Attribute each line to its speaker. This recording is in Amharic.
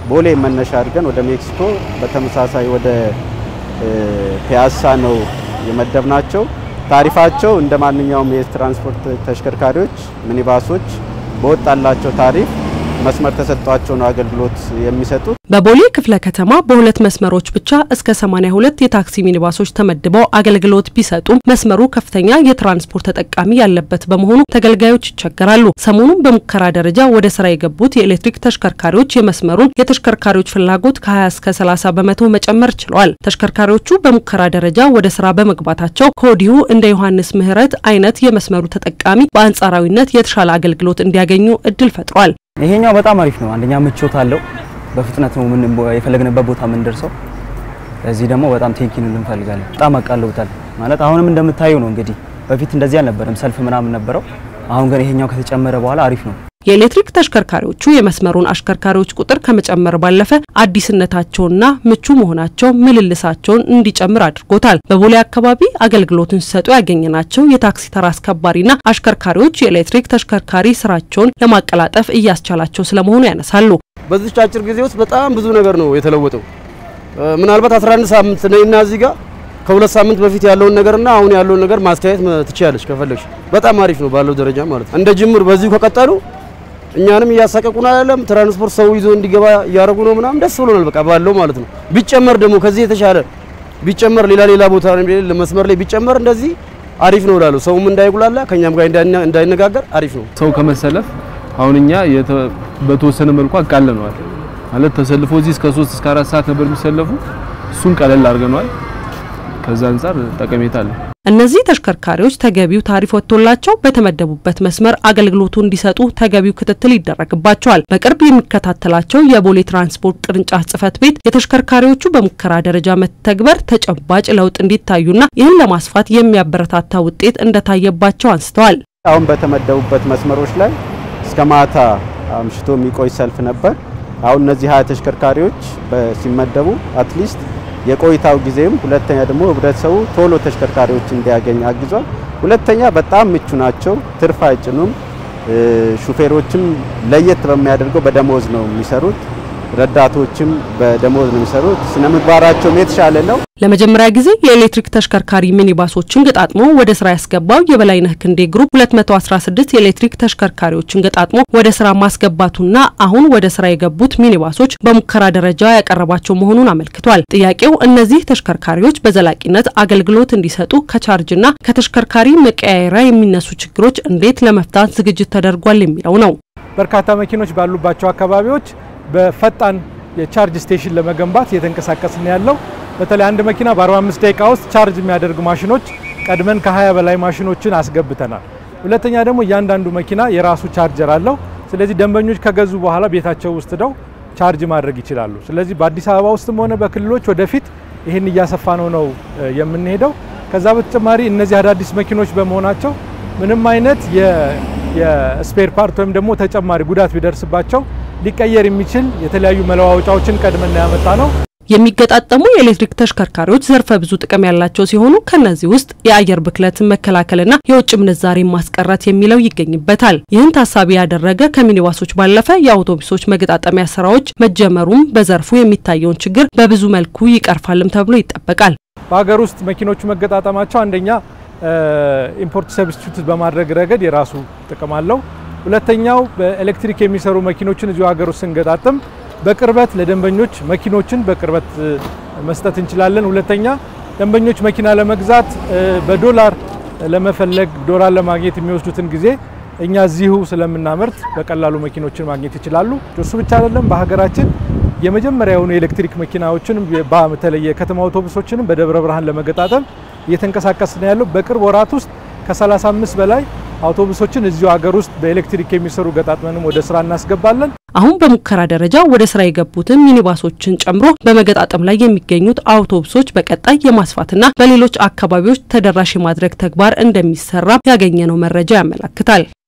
Speaker 1: ቦሌ መነሻ አድርገን ወደ ሜክሲኮ በተመሳሳይ ወደ ፒያሳ ነው የመደብናቸው። ታሪፋቸው እንደ ማንኛውም የትራንስፖርት ተሽከርካሪዎች ሚኒባሶች በወጣላቸው ታሪፍ መስመር ተሰጥቷቸው ነው አገልግሎት የሚሰጡት።
Speaker 2: በቦሌ ክፍለ ከተማ በሁለት መስመሮች ብቻ እስከ 82 የታክሲ ሚኒባሶች ተመድበው አገልግሎት ቢሰጡም መስመሩ ከፍተኛ የትራንስፖርት ተጠቃሚ ያለበት በመሆኑ ተገልጋዮች ይቸገራሉ። ሰሞኑን በሙከራ ደረጃ ወደ ስራ የገቡት የኤሌክትሪክ ተሽከርካሪዎች የመስመሩን የተሽከርካሪዎች ፍላጎት ከ20 እስከ 30 በመቶ መጨመር ችለዋል። ተሽከርካሪዎቹ በሙከራ ደረጃ ወደ ስራ በመግባታቸው ከወዲሁ እንደ ዮሐንስ ምህረት አይነት የመስመሩ ተጠቃሚ በአንጻራዊነት የተሻለ አገልግሎት እንዲያገኙ እድል ፈጥሯል።
Speaker 3: ይሄኛው በጣም አሪፍ ነው። አንደኛ ምቾት አለው። በፍጥነት ነው ምን የፈለግንበት ቦታ የምንደርሰው። እዚህ ደግሞ በጣም ቴንኪን እንፈልጋለን። በጣም አቃለውታል ማለት አሁንም እንደምታዩ ነው። እንግዲህ በፊት እንደዚህ አልነበረም፣ ሰልፍ ምናምን ነበረው። አሁን ግን ይሄኛው ከተጨመረ በኋላ አሪፍ ነው።
Speaker 2: የኤሌክትሪክ ተሽከርካሪዎቹ የመስመሩን አሽከርካሪዎች ቁጥር ከመጨመር ባለፈ አዲስነታቸውና ምቹ መሆናቸው ምልልሳቸውን እንዲጨምር አድርጎታል። በቦሌ አካባቢ አገልግሎትን ሲሰጡ ያገኘናቸው የታክሲ ተራ አስከባሪና አሽከርካሪዎች የኤሌክትሪክ ተሽከርካሪ ስራቸውን ለማቀላጠፍ እያስቻላቸው ስለመሆኑ ያነሳሉ።
Speaker 4: በዚች አጭር ጊዜ ውስጥ በጣም ብዙ ነገር ነው የተለወጠው። ምናልባት 11 ሳምንት ነይና እዚህ ጋር ከሁለት ሳምንት በፊት ያለውን ነገርና አሁን ያለውን ነገር ማስተያየት ትችያለሽ ከፈለግሽ። በጣም አሪፍ ነው ባለው ደረጃ ማለት ነው። እንደ ጅምር በዚሁ ከቀጠሉ እኛንም እያሳቀቁን አይደለም። ትራንስፖርት ሰው ይዞ እንዲገባ እያደረጉ ነው ምናምን ደስ ብሎናል። በቃ ባለው ማለት ነው። ቢጨመር ደግሞ ከዚህ የተሻለ ቢጨመር ሌላ ሌላ ቦታ መስመር ላይ ቢጨመር እንደዚህ አሪፍ ነው እላለሁ። ሰውም እንዳይጉላላ ከኛም ጋር እንዳይነጋገር አሪፍ ነው።
Speaker 5: ሰው ከመሰለፍ አሁን እኛ በተወሰነ መልኩ አቃለነዋል ማለት ተሰልፎ እዚህ እስከ 3 እስከ 4 ሰዓት ነበር የሚሰለፉ እሱን ቀለል አድርገነዋል። ከዛ አንጻር ጠቀሜታ አለ።
Speaker 2: እነዚህ ተሽከርካሪዎች ተገቢው ታሪፍ ወጥቶላቸው በተመደቡበት መስመር አገልግሎቱ እንዲሰጡ ተገቢው ክትትል ይደረግባቸዋል። በቅርብ የሚከታተላቸው የቦሌ ትራንስፖርት ቅርንጫፍ ጽሕፈት ቤት የተሽከርካሪዎቹ በሙከራ ደረጃ መተግበር ተጨባጭ ለውጥ እንዲታዩና ይህን ለማስፋት የሚያበረታታ ውጤት እንደታየባቸው አንስተዋል።
Speaker 1: አሁን በተመደቡበት መስመሮች ላይ እስከ ማታ አምሽቶ የሚቆይ ሰልፍ ነበር። አሁን እነዚህ ሀያ ተሽከርካሪዎች ሲመደቡ አትሊስት የቆይታው ጊዜም ሁለተኛ ደግሞ ህብረተሰቡ ቶሎ ተሽከርካሪዎች እንዲያገኝ አግዟል። ሁለተኛ በጣም ምቹ ናቸው፣ ትርፍ አይጭኑም። ሹፌሮችም ለየት በሚያደርገው በደሞዝ ነው የሚሰሩት። ረዳቶችም በደሞዝ ነው የሚሰሩት። ስነ ምግባራቸውም የተሻለ ነው።
Speaker 2: ለመጀመሪያ ጊዜ የኤሌክትሪክ ተሽከርካሪ ሚኒባሶችን ገጣጥሞ ወደ ስራ ያስገባው የበላይነህ ክንዴ ግሩፕ 216 የኤሌክትሪክ ተሽከርካሪዎችን ገጣጥሞ ወደ ስራ ማስገባቱና አሁን ወደ ስራ የገቡት ሚኒባሶች በሙከራ ደረጃ ያቀረባቸው መሆኑን አመልክቷል። ጥያቄው እነዚህ ተሽከርካሪዎች በዘላቂነት አገልግሎት እንዲሰጡ ከቻርጅና ከተሽከርካሪ መቀያየሪያ የሚነሱ ችግሮች እንዴት ለመፍታት ዝግጅት ተደርጓል የሚለው ነው።
Speaker 6: በርካታ መኪኖች ባሉባቸው አካባቢዎች በፈጣን የቻርጅ ስቴሽን ለመገንባት እየተንቀሳቀስን ያለው በተለይ አንድ መኪና በ45 ደቂቃ ውስጥ ቻርጅ የሚያደርግ ማሽኖች ቀድመን ከ20 በላይ ማሽኖችን አስገብተናል። ሁለተኛ ደግሞ እያንዳንዱ መኪና የራሱ ቻርጀር አለው። ስለዚህ ደንበኞች ከገዙ በኋላ ቤታቸው ውስጥ ደው ቻርጅ ማድረግ ይችላሉ። ስለዚህ በአዲስ አበባ ውስጥም ሆነ በክልሎች ወደፊት ይህን እያሰፋ ነው ነው የምንሄደው። ከዛ በተጨማሪ እነዚህ አዳዲስ መኪኖች በመሆናቸው ምንም አይነት የስፔር ፓርት ወይም ደግሞ ተጨማሪ ጉዳት ቢደርስባቸው ሊቀየር የሚችል የተለያዩ መለዋወጫዎችን ቀድመን ያመጣ ነው።
Speaker 2: የሚገጣጠሙ የኤሌክትሪክ ተሽከርካሪዎች ዘርፈ ብዙ ጥቅም ያላቸው ሲሆኑ ከነዚህ ውስጥ የአየር ብክለትን መከላከልና የውጭ ምንዛሬ ማስቀረት የሚለው ይገኝበታል። ይህን ታሳቢ ያደረገ ከሚኒባሶች ባለፈ የአውቶቡሶች መገጣጠሚያ ስራዎች መጀመሩም በዘርፉ የሚታየውን ችግር በብዙ መልኩ ይቀርፋልም ተብሎ ይጠበቃል።
Speaker 6: በሀገር ውስጥ መኪኖቹ መገጣጠማቸው አንደኛ ኢምፖርት ሰብስቲቱት በማድረግ ረገድ የራሱ ጥቅም አለው። ሁለተኛው በኤሌክትሪክ የሚሰሩ መኪኖችን እዚሁ ሀገር ውስጥ ስንገጣጥም በቅርበት ለደንበኞች መኪኖችን በቅርበት መስጠት እንችላለን። ሁለተኛ ደንበኞች መኪና ለመግዛት በዶላር ለመፈለግ ዶላር ለማግኘት የሚወስዱትን ጊዜ እኛ እዚሁ ስለምናመርት በቀላሉ መኪኖችን ማግኘት ይችላሉ። እሱ ብቻ አይደለም። በሀገራችን የመጀመሪያ የሆኑ የኤሌክትሪክ መኪናዎችን በተለይ የከተማ አውቶቡሶችንም በደብረ ብርሃን ለመገጣጠም እየተንቀሳቀስ ነው ያለው። በቅርብ ወራት ውስጥ ከ35 በላይ አውቶቡሶችን እዚሁ ሀገር ውስጥ በኤሌክትሪክ የሚሰሩ ገጣጥመንም ወደ ስራ እናስገባለን።
Speaker 2: አሁን በሙከራ ደረጃ ወደ ስራ የገቡትን ሚኒባሶችን ጨምሮ በመገጣጠም ላይ የሚገኙት አውቶቡሶች በቀጣይ የማስፋትና በሌሎች አካባቢዎች ተደራሽ የማድረግ ተግባር እንደሚሰራ ያገኘነው መረጃ ያመላክታል።